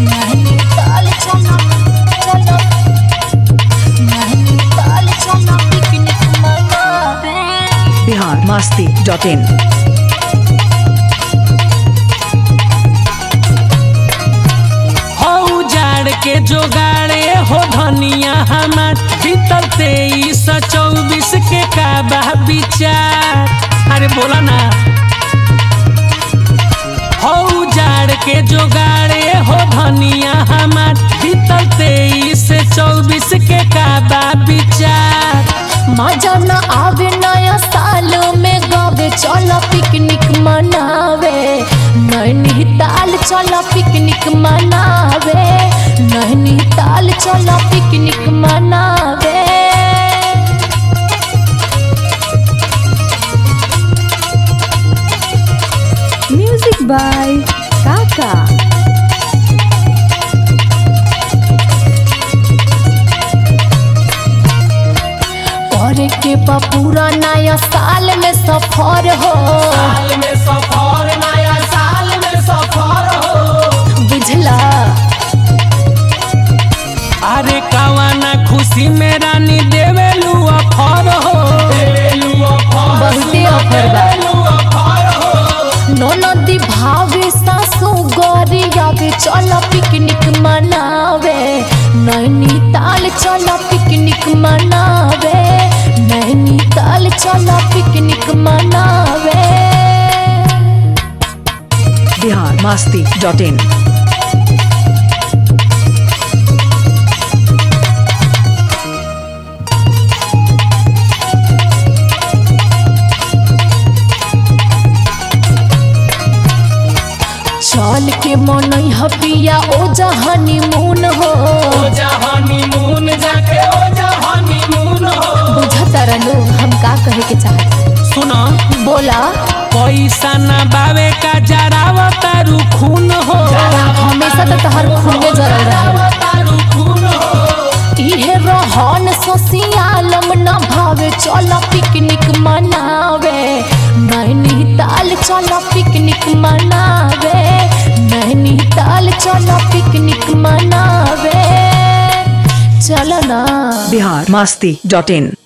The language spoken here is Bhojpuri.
नैनीताल चलो चलो नैनीताल चलो पिकनिक मनावे बिहार मस्ती डॉट इन हो जाड़ के जोगाड़े हो धनिया हमार भीतर तेईस चौबीस के का बा विचार अरे बोला ना हो जाड़ के जोगाड़े हो धनिया हमार भीतर तेईस चौबीस के का बा विचार मजा न आवे नया साल में गावे चलो पिकनिक मनावे नैनीताल चलो पिकनिक मनावे नैनीताल चलो पिकनिक मनावे म्यूजिक बाय काका करे के बा पूरा नया साल में सफर हो साल में सफर नया साल में सफर हो बुझला अरे कवाना खुशी में रानी देवेलू अफर हो बहुते ऑफर बा ननदी भावे सासू गरियावे चलो पिकनिक मनावे नैनीताल चलो पिकनिक मनावे नैनीताल चलो पिकनिक मनावे बिहार मस्ती डॉट इन चल के मन हपिया ओ जहानी मून हो हनीमून जाके ओ जा हनीमून हो बुझता रहलू हम का कहे के चाहत सुनो बोला पैसा ना बावे का जरावा तारू खून हो हमेशा तो तहर खूने जरल रहे तारू खून हो इहे रहन सोसियालम न भावे चलो पिकनिक मनावे नैनीताल चलो पिकनिक मनावे नैनीताल चलो पिकनिक मनावे चलो ना बिहार मस्ती डॉट इन